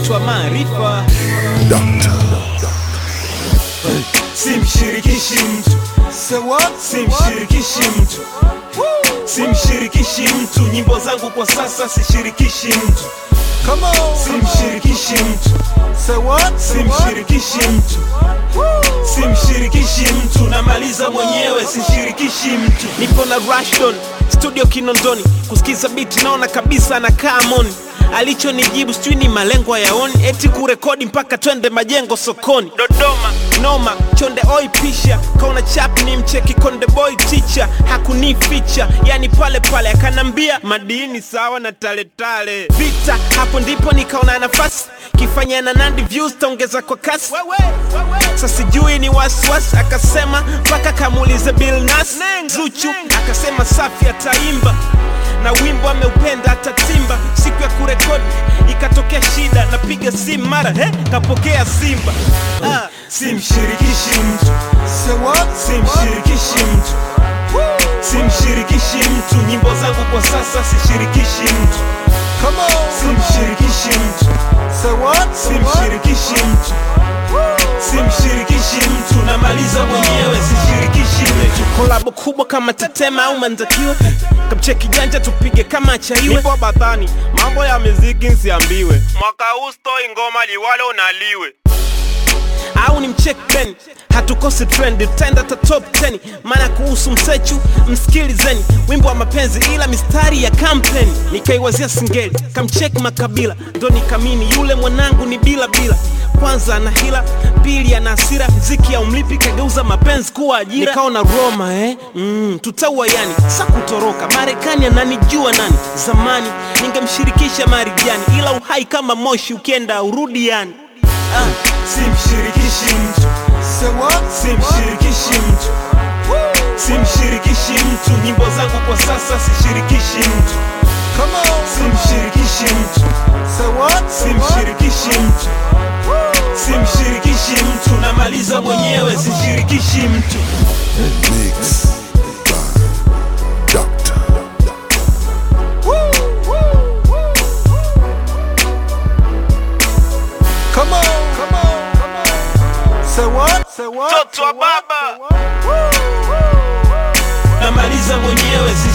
mtu wa maarifa simshirikishi mtu simshirikishi mtu simshirikishi mtu nyimbo zangu kwa sasa sishirikishi mtu simshirikishi mtu simshirikishi mtu simshirikishi mtu namaliza mwenyewe sishirikishi mtu nipo na Rashdon studio Kinondoni kusikiza beat naona kabisa anakaa moni alichonijibu sijui ni malengo yaoni eti kurekodi mpaka twende majengo sokoni Dodoma noma chonde oi pisha kaona chap ni mcheki konde boy teacher hakunificha yani pale pale akanambia madini sawa na taletale vita hapo ndipo nikaona nafasi kifanya na nandi views taongeza kwa kasi sasa sijui ni wasiwasi akasema mpaka kamuulize Bill Nas Zuchu akasema safi ataimba na wimbo ameupenda atatimba siku ya kurekodi ikatokea shida napiga simu mara he kapokea simba ah. simshirikishi mtu simshirikishi mtu simshirikishi mtu nyimbo zangu kwa sasa sishirikishi mtu simshirikishi mtu simshirikishi mtu simshirikishi mtu namaliza mwenyewe sishirikishi mtu kolabo kubwa kama tetema au mandakiwe kamcheki janja tupige kama chaiwe nipo batani mambo ya muziki nsiambiwe mwaka huu stoi ngoma liwale unaliwe au ni mcheck ben hatukosi trend tutaenda ta top 10 maana kuhusu msechu msikilizeni wimbo wa mapenzi ila mistari ya kampeni nikaiwazia singeli kamchek makabila ndo nikamini yule mwanangu ni bila bila kwanza ana hila pili ana hasira mziki ya umlipi kageuza mapenzi kuwa ajira nikaona roma eh? mm, tutaua yani sa kutoroka marekani ananijua nani zamani ningemshirikisha marijani ila uhai kama moshi ukienda urudi yani ah. simshirikishi mtu simshirikishi mtu simshirikishi mtu nyimbo zangu kwa sasa sishirikishi mtu simshirikishi mtu simshirikishi mtu simshirikishi mtu namaliza mwenyewe sishirikishi mtu Mix by Doctor. mtoto wa baba namaliza mwenyewe sishirikishi